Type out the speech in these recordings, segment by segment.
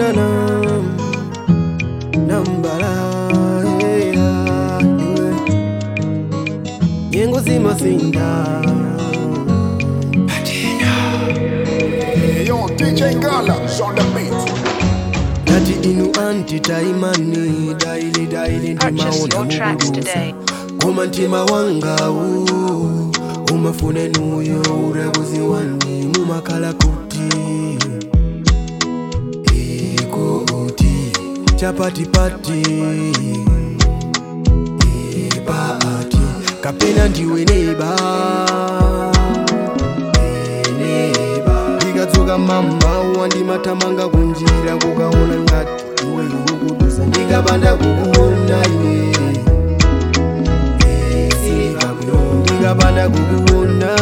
na na nambala yeah, yeah. nyengo zimasinda Hey, yo, DJ Gala is on the beat. nati inu anti taimani daili daili Purchase ndimaona your tracks mubudusa today. koma mtima wangawu umafune nuyo urabuzi wani mumakala kuti ikuti chapatipati ipaati kapena ndiwe neba neba ndikadzoka mama wandimatamanga kunjira kukaona ngati iwe ukudusa ndikapanda kukuona ine ndikapanda kukuona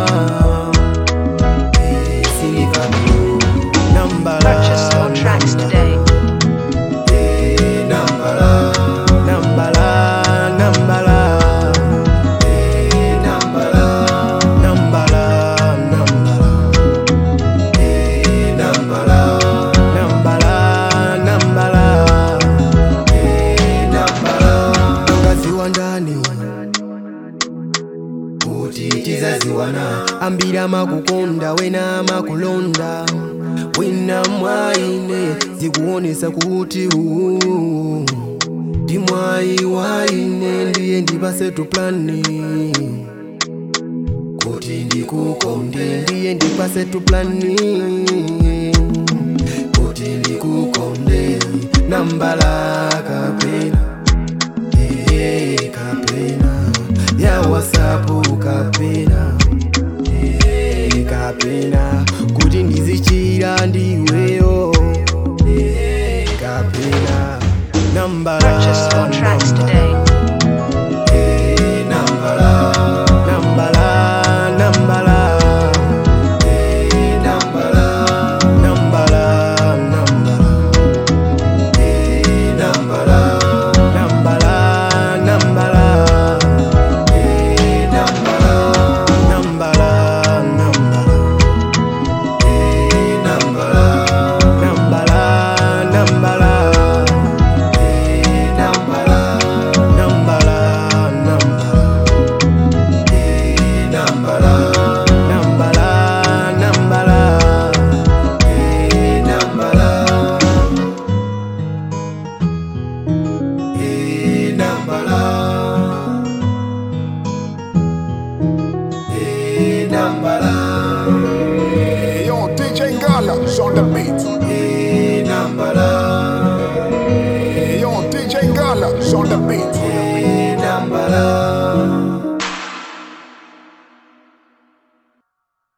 nambala Purchase your tracks today. nambala nambala nambala nambala nambala nambala nambala nambala nambala nambala ngaziwa ndani kuti tizaziwana ambira makukonda wena makulonda wina mwaine zikuonesa kuti uu ndi mwayi waine ndiye ndipasetu plani kuti ndikukonde ndiye ndipasetu plani kuti ndikukonde nambala kapena Eh, kapena ya wasapu kapena Eh, kapena kuti ndizichira ndiweyo Eh, kapena nambala Purchase your tracks today. Eh, nambala nambala nambala Eh, nambala nambala nambala Eh, nambala nambala nambala Eh, nambala nambala nambala Eh, nambala nambala nambala Eh, nambala nambala nambala Eh, nambala nambala nambala Eh, nambala Eh, nambala Eh, nambala Hey, yo, DJ Gala is on the beat. Eh, nambala Hey, yo, DJ Gala is on the beat. Eh, nambala